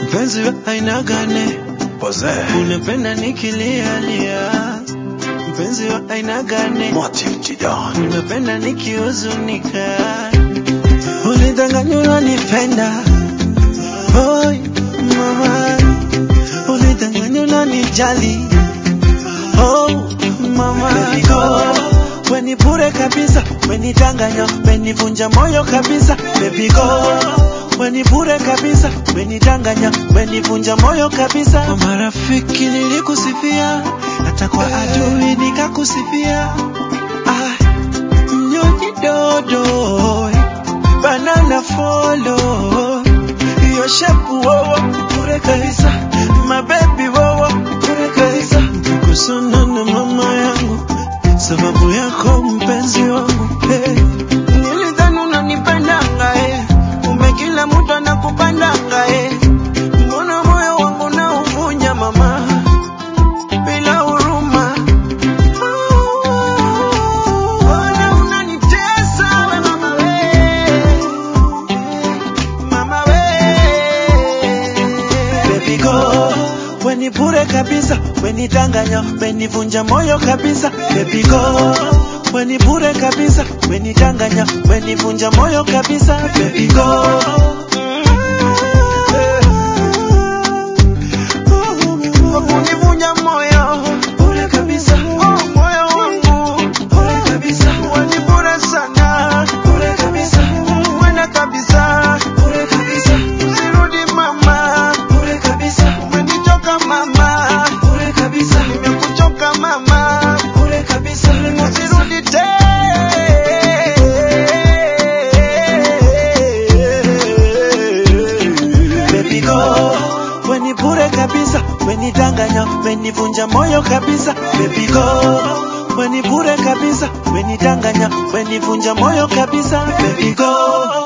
mpenzi wa aina gani? Pose. Unapenda nikilialia, mpenzi wa aina gani? Motive Jidan. Unapenda nikihuzunika, ulidanganya unanipenda, Oi mama, ulidanganya unanijali, oh mama, go weni bure kabisa, wenidanganya, wenivunja moyo kabisa, baby go weni bure kabisa, wenidanganya, wenivunja moyo kabisa. Kwa marafiki nilikusifia, hata kwa adui nikakusifia, ah, mnyonyi dodo, banana follow, hiyo shepu wowo bure kabisa, mabebi wowo bure kabisa, kusana na mama yangu sababu yako mpenzi wangu hey. Nilidhani unanipendanga eh. Kumbe kila mtu anakupendanga eh. Mbona moyo wangu nauvunja mama bila huruma Mbona unanitesa we mama we Mama we Baby go Weni bure kabisa Wenidanganya Wenivunja moyo kabisa Baby go Weni bure kabisa Wenidanganya Wenivunja moyo kabisa Baby go Kwa kunivunja moyo bure kabisa oh, moyo wangu bure kabisa Weni bure sana bure kabisa Wena kabisa bure kabisa Usirudi mama bure kabisa Umenichoka mama bure kabisa Nimekuchoka mama bure kabisa Usirudi tena Baby go Weni bure kabisa Wenidanganya Wenivunja moyo kabisa Baby go Weni bure kabisa Wenidanganya Wenivunja moyo kabisa Baby go